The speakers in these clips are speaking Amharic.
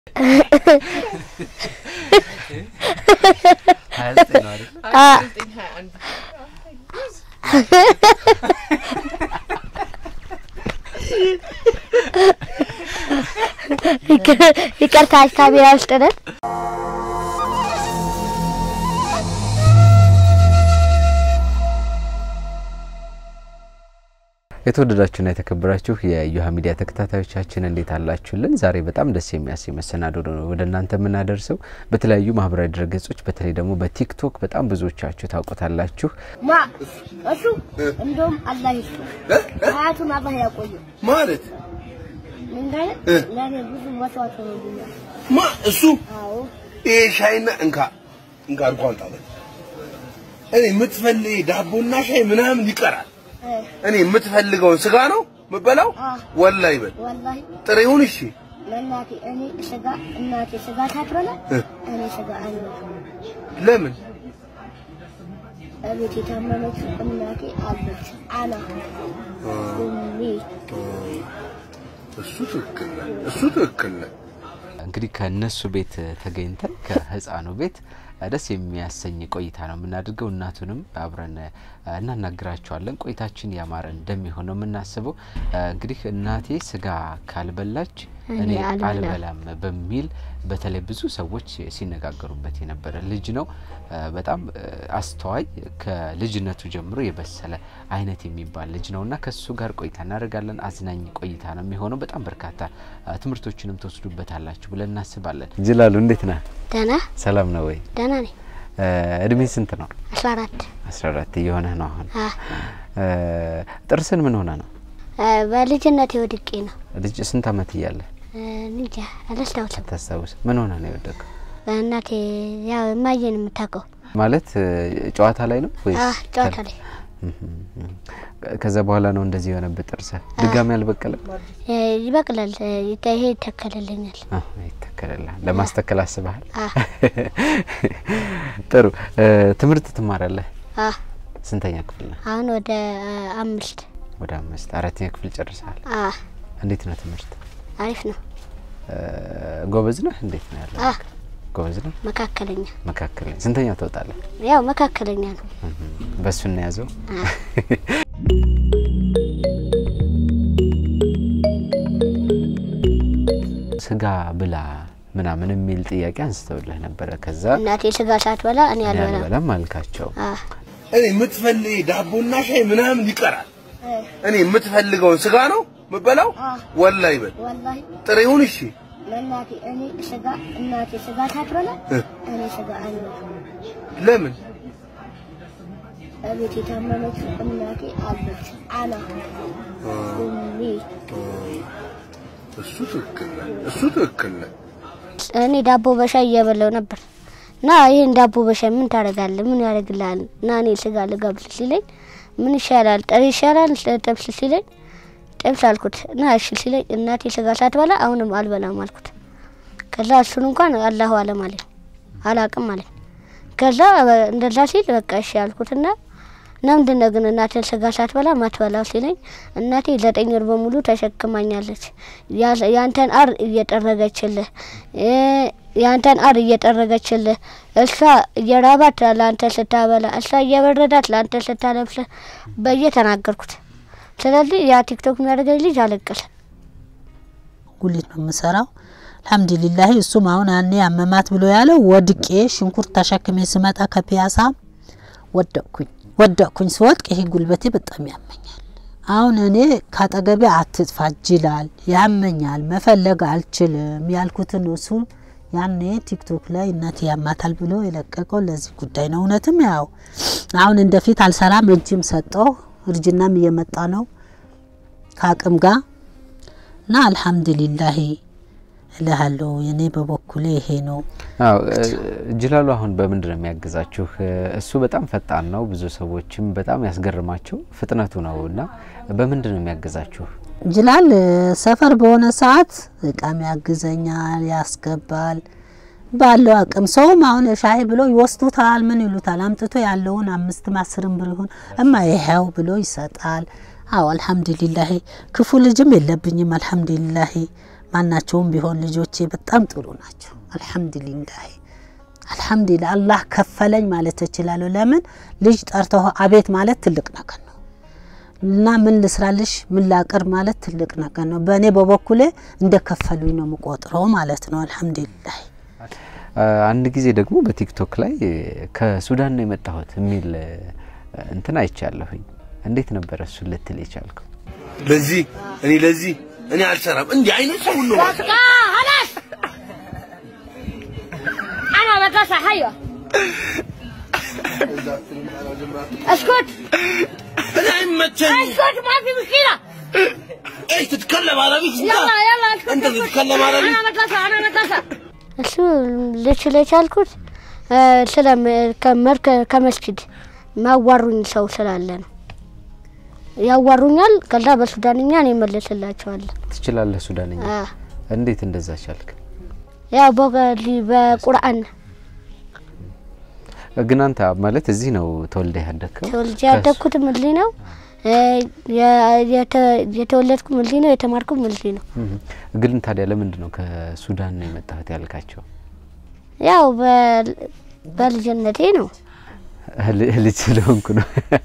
ሀያ ዘጠኝ ነው አይደል? ይቅርታ ካሜራ ውስጥ ነን። የተወደዳችሁና የተከበራችሁ የእዮሃ ሚዲያ ተከታታዮቻችን እንዴት አላችሁልን? ዛሬ በጣም ደስ የሚያሰኝ መሰናዶ ነው ወደ እናንተ የምናደርሰው። በተለያዩ ማህበራዊ ድረገጾች በተለይ ደግሞ በቲክቶክ በጣም ብዙዎቻችሁ ታውቁታላችሁ። ማ እሱ እንደውም አላህ ይስጡ ሀያቱን አላህ ያቆየው። ማለት ምንድን ለእኔ ብዙ መስዋዕት ሆኖልኛል። ማ እሱ አዎ ይሄ ሻይና እንካ እንካ አድርጎ አምጣለን። እኔ የምትፈልግ ዳቦና ሻይ ምናምን ይቀራል። እ፣ እኔ የምትፈልገውን ስጋ ነው የምበላው። አዎ። ወላሂ በል ወላሂ ጥሬውን እሺ ለእናቴ እኔ ስጋ እናቴ ስጋ ታትበላ እ፣ እኔ ስጋ አልበላ ለምን እቤት የታመመችው እናቴ አለች። አና ኡሚ እሱ ትክክል ነህ፣ እሱ ትክክል ነህ። እንግዲህ ከእነሱ ቤት ተገኝተን ከህፃኑ ቤት ደስ የሚያሰኝ ቆይታ ነው የምናደርገው። እናቱንም አብረን እናናግራቸዋለን። ቆይታችን ያማረ እንደሚሆን ነው የምናስበው። እንግዲህ እናቴ ስጋ ካልበላች እኔ አልበላም በሚል በተለይ ብዙ ሰዎች ሲነጋገሩበት የነበረ ልጅ ነው። በጣም አስተዋይ ከልጅነቱ ጀምሮ የበሰለ አይነት የሚባል ልጅ ነው እና ከሱ ጋር ቆይታ እናደርጋለን። አዝናኝ ቆይታ ነው የሚሆነው። በጣም በርካታ ትምህርቶችንም ትወስዱበታላችሁ ብለን እናስባለን። ጅላሉ እንዴት ነህ? ደህና ሰላም ነው ወይ? ደህና ነኝ። እድሜ ስንት ነው? አስራ አራት አስራ አራት እየሆነህ ነው አሁን። አ፣ ጥርስን ምን ሆነ ነው? እ፣ በልጅነቴ ወድቄ ነው። ልጅ ስንት አመት እያለ እ፣ እንጃ አላስታውስም። ታስታውስ? ምን ሆነ ነው የወደቀው? እናቴ ያው እማዬን የምታውቀው ማለት ጨዋታ ላይ ነው ወይስ አ፣ ጨዋታ ላይ ከዛ በኋላ ነው እንደዚህ የሆነበት? ጥርስህ ድጋሚ አልበቀለም? እ፣ ይበቅላል። እ፣ ይሄ ይተከልልኛል። አዎ፣ ይተከልልሃል። ለማስተከል አስበሃል? አ፣ ጥሩ። ትምህርት ትማራለህ? አ፣ ስንተኛ ክፍል ነህ? አሁን ወደ እ፣ አምስት ወደ አምስት አራተኛ ክፍል ጨርሰሃል። አ፣ እንዴት ነው ትምህርት? አሪፍ ነው። ጎበዝ ነህ? እንዴት ነው ያለው? አ፣ ጎበዝ ነህ? መካከለኛ መካከለኛ። ስንተኛ ትወጣለህ? ያው መካከለኛ ነው። በእሱ እናያዘው። አ፣ ስጋ ብላ ምናምን የሚል ጥያቄ አንስተውልህ ነበረ። ከዛ እናቴ ስጋ ሳትበላ እኔ እኔ አልበላም። አልበላም አልካቸው። አ፣ እኔ የምትፈልግ ዳቦና ሻይ ምናምን ይቀራል። እ፣ እኔ የምትፈልገውን ስጋ ነው የምበላው። አ፣ ወላሂ በል ወላሂ ጥሬውን እሺ ለእናቴ እኔ ስጋ እናቴ ስጋ ሳትበላ እ፣ እኔ ስጋ አልበላም። ለምን እቤት የታመመችው እናቴ አለች። አና ኡሚ እሱ ትክክል ነህ፣ እሱ ትክክል ነህ። እኔ ዳቦ በሻይ እየበላው ነበር እና ይህን ዳቦ በሻይ ምን ታደርጋለህ? ምን ያደርግልሃል? እና እኔ ስጋ ልጋብዝ ሲለኝ ምን ይሻላል? ጥሬ ይሻላል ጥብስ ሲለኝ ጥብስ አልኩት እና እሺ ሲለኝ እናቴ ስጋ ሳትበላ አሁንም አልበላም አልኩት። ከዛ እሱን እንኳን አላሁ አለም አለኝ አላቅም አለኝ። ከዛ በ- እንደዛ ሲል በቃ እሺ አልኩትና ለምንድን ነው ግን እናቴን ስጋ ሳትበላ ማትበላው ሲለኝ እናቴ ዘጠኝ ወር በሙሉ ተሸክማኛለች። ያ- ያንተን አር እየጠረገችልህ እ ያንተን አር እየጠረገችልህ እሷ እየራባት ለአንተ ስታበላ እሷ እየበረዳት ለአንተ ስታለብስ በየ ተናገርኩት። ስለዚህ ያ ቲክቶክ የሚያደርገኝ ልጅ አለቀሰ። ጉሊት ነው የምሰራው። አልሐምዱሊላህ እሱም አሁን ያኔ አመማት ብሎ ያለው ወድቄ ሽንኩርት ተሸክሜ ስመጣ ከፒያሳ ወደቅኩኝ። ወደቅኩኝ ስወድቅ ይሄ ጉልበቴ በጣም ያመኛል። አሁን እኔ ካጠገቤ አትጥፋ ይላል ያመኛል፣ መፈለግ አልችልም ያልኩትን እሱ ያኔ ቲክቶክ ላይ እናቴ ያማታል ብሎ የለቀቀው ለዚህ ጉዳይ ነው። እውነትም ያው አሁን እንደፊት አልሰራም፣ እጅም ሰጠው፣ እርጅናም እየመጣ ነው ከአቅም ጋር እና አልሐምዱሊላህ እልሃለሁ። እኔ በበኩሌ ይሄ ነው። አዎ ጅላሉ አሁን በምንድን ነው የሚያግዛችሁ? እሱ በጣም ፈጣን ነው። ብዙ ሰዎችም በጣም ያስገርማቸው ፍጥነቱ ነው እና በምንድን ነው የሚያግዛችሁ? ጅላል ሰፈር በሆነ ሰዓት እቃም ያግዘኛል፣ ያስገባል ባለው አቅም። ሰውም አሁን ሻይ ብሎ ይወስዱታል፣ ምን ይሉታል፣ አምጥቶ ያለውን አምስትም አስርም ብር ይሁን እማ ይኸው ብሎ ይሰጣል። አዎ አልሐምዱሊላህ ክፉ ልጅም የለብኝም። አልሐምዱሊላህ ማናቸውም ቢሆን ልጆቼ በጣም ጥሩ ናቸው። አልሐምዱሊላህ አልሐምዱሊላህ አላህ ከፈለኝ ማለት እችላለሁ። ለምን ልጅ ጠርተው አቤት ማለት ትልቅ ነገር ነው እና ምን ልስራልሽ ምን ላቅር ማለት ትልቅ ነገር ነው። በእኔ በበኩሌ እንደ ከፈሉኝ ነው የምቆጥረው ማለት ነው። አልሐምዱሊላህ አንድ ጊዜ ደግሞ በቲክቶክ ላይ ከሱዳን ነው የመጣሁት የሚል እንትን አይቻለሁኝ። እንዴት ነበረ እሱን ልትል የቻልከው? ለዚህ እኔ ለዚህ እኔ አልሰራም። እንዲህ አይነት ሰው ሁሉ ማለት ነው። خلاص انا مدرسه حيوه اسكت እኔ አይመቸኝም። اسكت ما في مشكله ايش تتكلم عربي انت؟ يلا يلا اسكت انت اسكت. تتكلم عربي؟ انا مدرسه انا مدرسه እሱ ልችል የቻልኩት ስለ ከመስጊድ ማዋሩኝ ሰው ስላለ ነው። ያዋሩኛል። ከዛ በሱዳንኛ እኔ እመልስላቸዋለሁ። ትችላለህ ሱዳንኛ? አ፣ እንዴት እንደዛ ቻልክ? ያው በገሊ- በቁርአን ግን አንተ ማለት እዚህ ነው ተወልደህ ያደግከው? ተወልጄ ያደግኩትም እዚህ ነው። እ፣ የ- የተ- የተወለድኩም እዚህ ነው። የተማርኩም እዚህ ነው። እህ። ግን ታዲያ ለምንድን ነው ከሱዳን ነው የመጣሁት ያልካቸው? ያው በ- በልጅነቴ ነው። ል- ልጅ ስለሆንኩ ነው።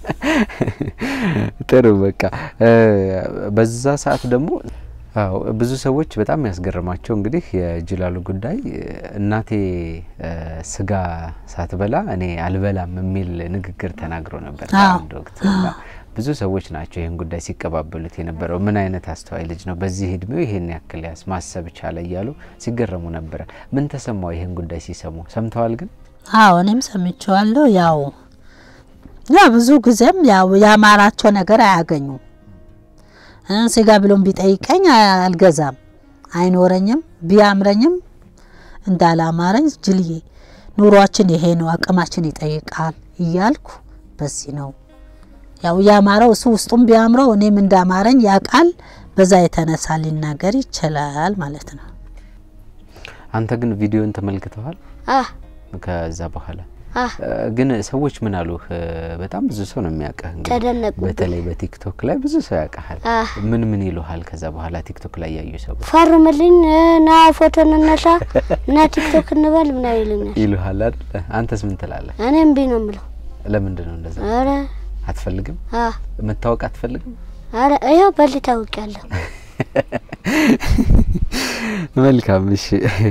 ጥሩ በቃ እ፣ በዛ ሰዓት ደግሞ አዎ ብዙ ሰዎች በጣም ያስገርማቸው እንግዲህ የጅላሉ ጉዳይ እናቴ እ፣ ስጋ ሳትበላ እኔ አልበላም የሚል ንግግር ተናግሮ ነበር አዎ። በአንድ ወቅት እና ብዙ ሰዎች ናቸው ይህን ጉዳይ ሲቀባበሉት የነበረው። ምን አይነት አስተዋይ ልጅ ነው፣ በዚህ እድሜው ይሄን ያክል ያስ ማሰብ ቻለ እያሉ ሲገረሙ ነበረ። ምን ተሰማው ይህን ጉዳይ ሲሰሙ? ሰምተዋል ግን አዎ እኔም ሰምቼዋለሁ። ያው ያው ብዙ ጊዜም ያው ያማራቸው ነገር አያገኙም። እ ስጋ ብሎም ቢጠይቀኝ አልገዛም፣ አይኖረኝም። ቢያምረኝም እንዳላማረኝ ጅልዬ ኑሯችን ይሄ ነው፣ አቅማችን ይጠይቃል እያልኩ በዚህ ነው ያው ያማረው እሱ ውስጡም ቢያምረው እኔም እንዳማረኝ ያውቃል። በዛ የተነሳ ሊናገር ይችላል ማለት ነው። አንተ ግን ቪዲዮን ተመልክተዋል? አ ከዛ በኋላ አ እ፣ ግን ሰዎች ምን አሉህ? እ፣ በጣም ብዙ ሰው ነው የሚያውቅህ። እንግዲህ ተደነቁብኝ። በተለይ በቲክቶክ ላይ ብዙ ሰው ያውቅሃል። አ ምን ምን ይሉሃል? ከዛ በኋላ ቲክቶክ ላይ ያዩ ሰዎች ፈርምልኝ እ፣ ና ፎቶ እንነሳ እና ቲክቶክ እንበል ምናምን ይሉኛል። ይሉሃል አይደል? አንተስ ምን ትላለህ? እኔ እምቢ ነው የምለው። ለምንድን ነው እንደዛ? ኧረ አትፈልግም? አ መታወቅ አትፈልግም? ኧረ ይኸው በል ታውቂያለሁ። መልካም እሺ።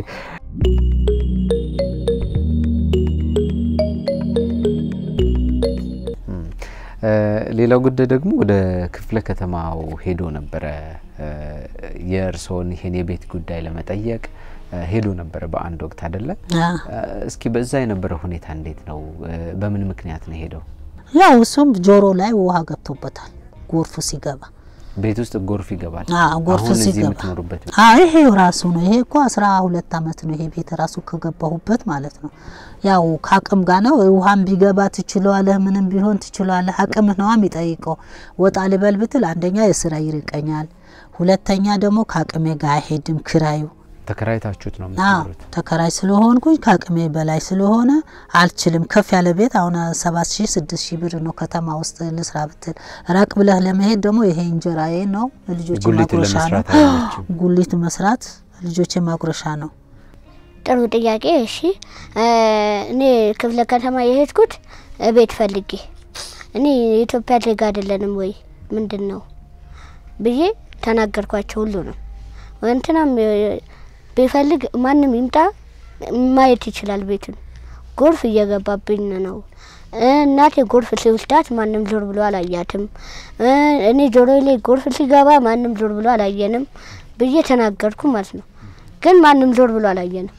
እም፣ እ፣ ሌላው ጉዳይ ደግሞ ወደ ክፍለ ከተማው ሄዶ ነበረ እ፣ የእርስዎን ይሄን የቤት ጉዳይ ለመጠየቅ እ፣ ሄዶ ነበረ በአንድ ወቅት አይደለ? አ እ፣ እስኪ በዛ የነበረው ሁኔታ እንዴት ነው? እ፣ በምን ምክንያት ነው ሄደው? ያው እሱም ጆሮ ላይ ውሃ ገብቶበታል ጎርፉ ሲገባ ቤት ውስጥ ጎርፍ ይገባል። አዎ ጎርፍ አሁን እዚህ ሲገባ የምትኖሩበት ቤት አዎ ይሄው ራሱ ነው። ይሄ እኮ አስራ ሁለት አመት ነው ይሄ ቤት ራሱ ከገባሁበት ማለት ነው። ያው ከአቅም ጋር ነው። ውሃም ቢገባ ትችለዋለህ፣ ምንም ቢሆን ትችለዋለህ። አቅም ነዋ የሚጠይቀው። ወጣ ልበል ብትል አንደኛ የስራ ይርቀኛል፣ ሁለተኛ ደግሞ ከአቅሜ ጋር አይሄድም ክራዩ። ተከራይታችሁት ነው አዎ የምትኖሩት? ተከራይ ስለሆንኩኝ ከአቅሜ በላይ ስለሆነ አልችልም። ከፍ ያለ ቤት አሁን ሰባት ሺህ ስድስት ሺህ ብር ነው ከተማ ውስጥ ልስራ ብትል። ራቅ ብለህ ለመሄድ ደግሞ ይሄ እንጀራዬ ነው፣ ልጆች ጉሊት ማጉረሻ ነው። ለመስራት አይመችም። ጉሊት መስራት ልጆች ማጉረሻ ነው። ጥሩ ጥያቄ። እሺ እ፣ እኔ ክፍለ ከተማ የሄድኩት ቤት ፈልጌ እኔ የኢትዮጵያ ዜጋ አይደለንም ወይ ምንድን ነው ብዬ ተናገርኳቸው። ሁሉ ነው እንትናም እ፣ ቢፈልግ ማንም ይምጣ ማየት ይችላል ቤቱን። ጎርፍ እየገባብኝ ነው። እ፣ እናቴ ጎርፍ ሲወስዳት ማንም ዞር ብሎ አላያትም። እ፣ እኔ ጆሮ ላይ ጎርፍ ሲገባ ማንም ዞር ብሎ አላየንም ብዬ ተናገርኩ ማለት ነው። ግን ማንም ዞር ብሎ አላየንም።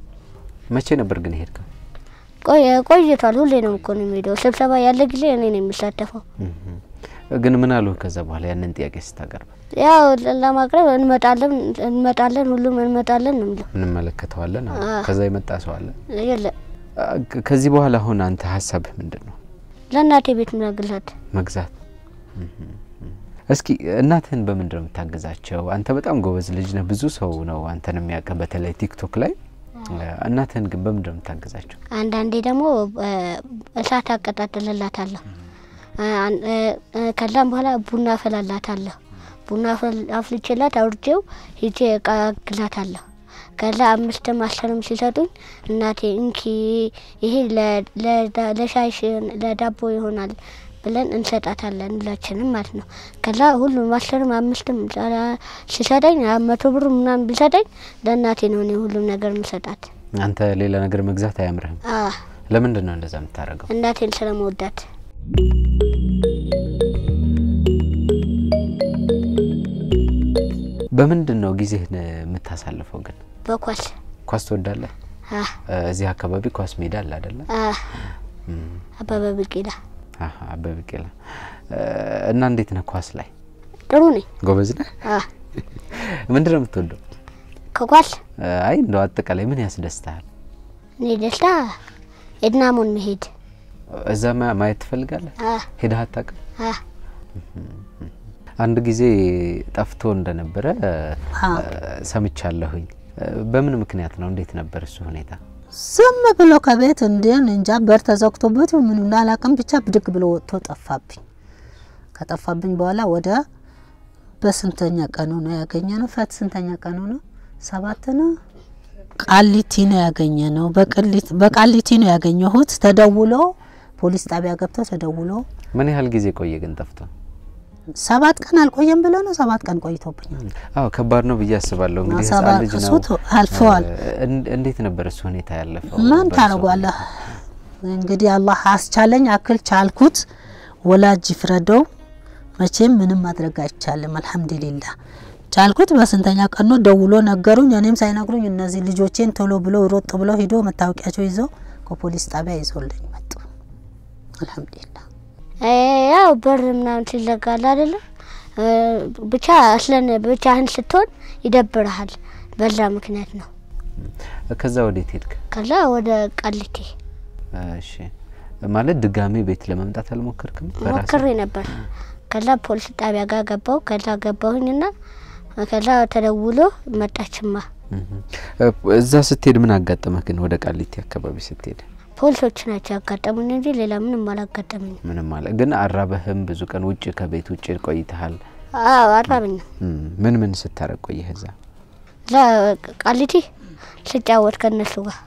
መቼ ነበር ግን ሄድከው? ቆይ ቆይቷል። ሁሌ ነው እኮ ነው የሚሄደው። ስብሰባ ያለ ጊዜ እኔ ነው የሚሳተፈው። እም። ግን ምን አሉ ከዛ በኋላ ያንን ጥያቄ ስታቀርብ? ያው ለማቅረብ እንመጣለን እንመጣለን ሁሉም እንመጣለን ነው የሚለው። እንመለከተዋለን አሉ። አዎ። ከዛ የመጣ ሰው አለ? የለ አ፣ ከ- ከዚህ በኋላ አሁን አንተ ሀሳብህ ምንድን ነው? ለእናቴ ቤት ምናግላት መግዛት። እም፣ እም። እስኪ እናትህን በምንድን ነው የምታግዛቸው? አንተ በጣም ጎበዝ ልጅ ነህ። ብዙ ሰው ነው አንተን የሚያውቅህ በተለይ ቲክቶክ ላይ። እናትህን ግን በምንድን ነው የምታግዛቸው? አንዳንዴ ደግሞ እ፣ እሳት አቀጣጥልላታለሁ። እ፣ አን- እ፣ እ፣ ከዛም በኋላ ቡና አፈላላታለሁ። ቡና አፈል- አፍልቼላት አውርጄው ሂጄ እቃ አግዛታለሁ። ከዛ አምስትም አስርም ሲሰጡኝ እናቴ እንኪ ይሄ ለ- ለዳ- ለሻይ ሽ- ለዳቦ ይሆናል ብለን እንሰጣታለን ሁላችንም ማለት ነው። ከዛ ሁሉም አስርም አምስትም ዛ- ሲሰጠኝ አ- መቶ ብር ምናምን ቢሰጠኝ ለእናቴ ነው እኔ ሁሉም ነገር ምሰጣት። አንተ ሌላ ነገር መግዛት አያምርህም። አ ለምንድን ነው እንደዛ የምታደርገው? እናቴን ስለመወዳት በምንድን ነው ጊዜህን የምታሳልፈው? ግን በኳስ ኳስ ትወዳለህ? አ እ፣ እዚህ አካባቢ ኳስ ሜዳ አለ አይደለ? አ አበበ ቢቂላ አሀ፣ አበበ ቢቂላ እ፣ እና እንዴት ነህ ኳስ ላይ? ጥሩ ነኝ። ጎበዝ ነህ? አ ምንድን ነው የምትወደው? ከኳስ እ፣ አይ እንደው አጠቃላይ ምን ያስደስታል? እኔ ደስታ ኤድናሞን መሄድ እዛ ማ- ማየት ትፈልጋለህ? አ ሄደህ አታውቅም? አ አንድ ጊዜ ጠፍቶ እንደነበረ እ፣ አዎ። ሰምቻለሁኝ። እ፣ በምን ምክንያት ነው? እንዴት ነበር እሱ ሁኔታ? ዝም ብሎ ከቤት እንዴን እንጃ በር ተዘግቶበት ምን እንዳላቅም ብቻ ብድግ ብሎ ወጥቶ ጠፋብኝ። ከጠፋብኝ በኋላ ወደ በስንተኛ ቀኑ ነው ያገኘ ነው? ፈት ስንተኛ ቀኑ ነው? ሰባት ነው። ቃሊቲ ነው ያገኘ ነው። በቅሊት በቃሊቲ ነው ያገኘሁት። ተደውሎ ፖሊስ ጣቢያ ገብቶ ተደውሎ ምን ያህል ጊዜ ቆየ ግን ጠፍቶ? ሰባት ቀን አልቆየም ብሎ ነው። ሰባት ቀን ቆይቶብኛል። አዎ ከባድ ነው ብዬ አስባለሁ። እንግዲህ ህጻን ሰባት ልጅ ነው። እሱ ቶ- አልፈዋል። እ፣ እን- እንዴት ነበር እሱ ሁኔታ ያለፈው? ምን በእርሶ ታደርጓለህ እንግዲህ አላህ አስቻለኝ አክል ቻልኩት። ወላጅ ይፍረደው። መቼም ምንም ማድረግ አይቻልም። አልሐምዱሊላህ ቻልኩት። በስንተኛ ቀን ነው ደውሎ ነገሩኝ። እኔም ሳይነግሩኝ እነዚህ ልጆቼን ቶሎ ብሎ ሮጥ ብሎ ሂዶ መታወቂያቸው ይዞ ከፖሊስ ጣቢያ ይዞልኝ መጡ። አልሐምዱሊላህ እ፣ ያው በር ምናምን ሲዘጋል አይደለም እ፣ ብቻ አስለን ብቻህን ስትሆን ይደብርሃል። በዛ ምክንያት ነው። ከዛ ወዴት ሄድክ? ከዛ ወደ ቃሊቲ እሺ ማለት ድጋሜ ቤት ለመምጣት አልሞከርክም? በራስህ? ሞክሬ ነበር። ከዛ ፖሊስ ጣቢያ ጋር ገባው። ከዛ ገባሁኝና ከዛ ተደውሎ መጣችማ እህ። እ፣ እዛ ስትሄድ ምን አጋጠመህ ግን? ወደ ቃሊቲ አካባቢ ስትሄድ ፖሊሶች ናቸው ያጋጠሙኝ እንጂ ሌላ ምንም አላጋጠመኝም። ምንም አለ ግን አራበህም? ብዙ ቀን ውጭ ከቤት ውጭ ቆይተሃል። አዎ አራብኝም። እም፣ ምን ምን ስታረግ ቆየህ እዛ? እዛ ቃሊቲ ስጫወት ከነሱ ጋር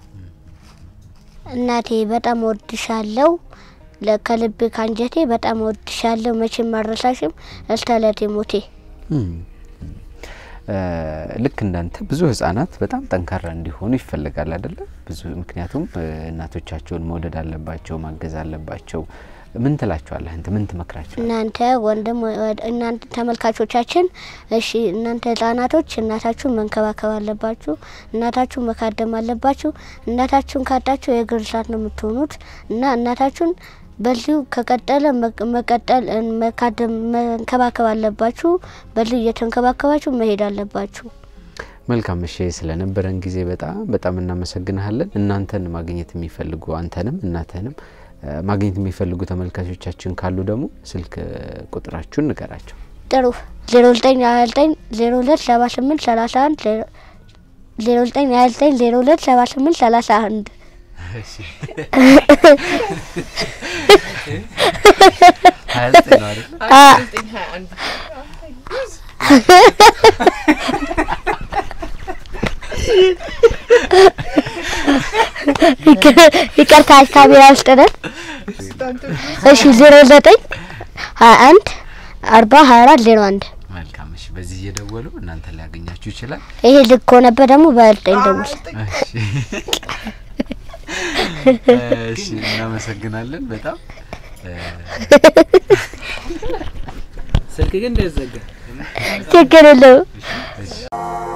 እናቴ በጣም ወድሻለሁ፣ ለ- ከልቤ ካንጀቴ በጣም ወድሻለሁ፣ መቼም ማረሳሽም እስከ ዕለቴ ሞቴ። እም፣ እ፣ ልክ እንዳንተ ብዙ ህጻናት በጣም ጠንካራ እንዲሆኑ ይፈልጋል አይደለ? ብዙ ምክንያቱም እ፣ እናቶቻቸውን መውደድ አለባቸው፣ ማገዝ አለባቸው። ምን ትላቸዋለህ አንተ? ምን ትመክራቸዋለህ? እናንተ ወንድም ወ- እናንተ ተመልካቾቻችን፣ እሺ እናንተ ህጻናቶች እናታችሁን መንከባከብ አለባችሁ። እናታችሁን መካደም አለባችሁ። እናታችሁን ካጣችሁ የእግር እሳት ነው የምትሆኑት እና እናታችሁን በዚሁ ከቀጠለ መቅ- መቀጠል እ፣ መካደም መንከባከብ አለባችሁ። በዚሁ እየተንከባከባችሁ መሄድ አለባችሁ። መልካም እሺ፣ ስለነበረን ጊዜ በጣም በጣም እናመሰግናለን። እናንተን ማግኘት የሚፈልጉ አንተንም እናትህንም እ፣ ማግኘት የሚፈልጉ ተመልካቾቻችን ካሉ ደግሞ ስልክ ቁጥራችሁን ንገራቸው። ጥሩ ዜሮ ዘጠኝ ሀያ ዘጠኝ ዜሮ ሁለት ሰባ ስምንት ሰላሳ አንድ ዜሮ ዘጠኝ ሀያ ዘጠኝ ዜሮ ሁለት ሰባ ስምንት ሰላሳ አንድ ይቅርታ ካሜራ ውስጥ ነን። እሺ ዜሮ ዘጠኝ ሀያ አንድ አርባ ሀያ አራት ዜሮ አንድ መልካም እሺ፣ በዚህ እየደወሉ እናንተ ሊያገኛችሁ ይችላል። ይሄ ልክ ከሆነበት ደግሞ በዘጠኝ ደውል። እሺ፣ እናመሰግናለን በጣም ስልክ ግን እንዳይዘጋ ችግር የለውም።